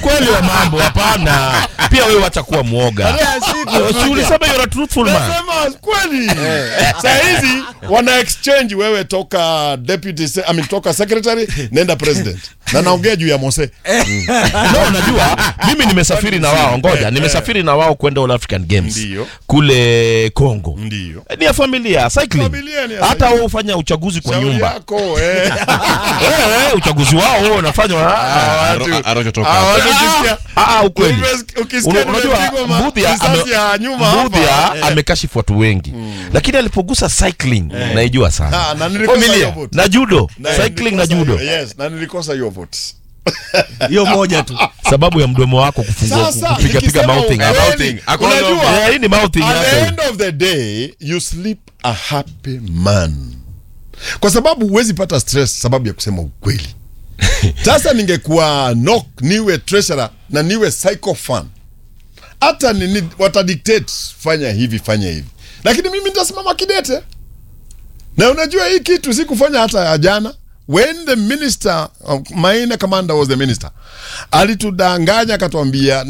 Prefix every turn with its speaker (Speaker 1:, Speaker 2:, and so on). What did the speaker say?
Speaker 1: ukweli wa mambo hapana pia wewe wacha kuwa mwoga Si ulisema you're a truthful man
Speaker 2: Nasema kweli. Saa hizi wana exchange wewe toka deputy se- I mean, toka secretary nenda president. Na naongea juu ya Mose.
Speaker 1: no, unajua mimi nimesafiri na wao ngoja nimesafiri na wao kwenda All African Games
Speaker 2: Ndiyo.
Speaker 1: kule Congo
Speaker 2: Ndio.
Speaker 1: ni ya familia cycling
Speaker 2: Familia ni ya
Speaker 1: hata
Speaker 2: cycling.
Speaker 1: wao hufanya uchaguzi kwa
Speaker 2: Shauri
Speaker 1: nyumba
Speaker 2: yako eh.
Speaker 1: Eh, eh, uchaguzi wao wao unafanywa ah,
Speaker 2: Watu-
Speaker 3: Arocho
Speaker 2: Ah, watu ukisikia-
Speaker 1: ah, ah, ukweli
Speaker 2: Ukisikia- ukisikia
Speaker 1: Una- unajua
Speaker 2: nimepigwa ma-
Speaker 1: Mbudhia
Speaker 2: risasi
Speaker 1: ame-
Speaker 2: ya nyuma hapa.
Speaker 1: Mbudhia amekashifu watu wengi lakini alipogusa cycling naijua sana
Speaker 2: Ah, na nilikosa
Speaker 1: Familia.
Speaker 2: hiyo vote.
Speaker 1: na judo
Speaker 2: Na
Speaker 1: cycling na
Speaker 2: nilikosa
Speaker 1: judo
Speaker 2: hiyo- Yes, na nilikosa hiyo vote.
Speaker 4: hiyo moja tu
Speaker 1: sababu ya mdomo wako kufungua
Speaker 2: Sasa,
Speaker 1: kupiga piga
Speaker 2: nikisema
Speaker 1: mouthing
Speaker 2: ukweli,
Speaker 3: mouthing. Hakuna
Speaker 2: unajua,
Speaker 1: Eh, hii ni mouthing
Speaker 2: at the
Speaker 1: yako
Speaker 2: end of the day you sleep a happy man kwa sababu huwezi pata stress sababu ya kusema ukweli sasa ningekuwa nok niwe treasurer na niwe psycho fan hata nini watadictate fanya hivi fanya hivi lakini mimi nitasimama kidete na unajua hii kitu sikufanya hata ya jana when the minister uh, maina commander was the minister alitudanganya akatuambia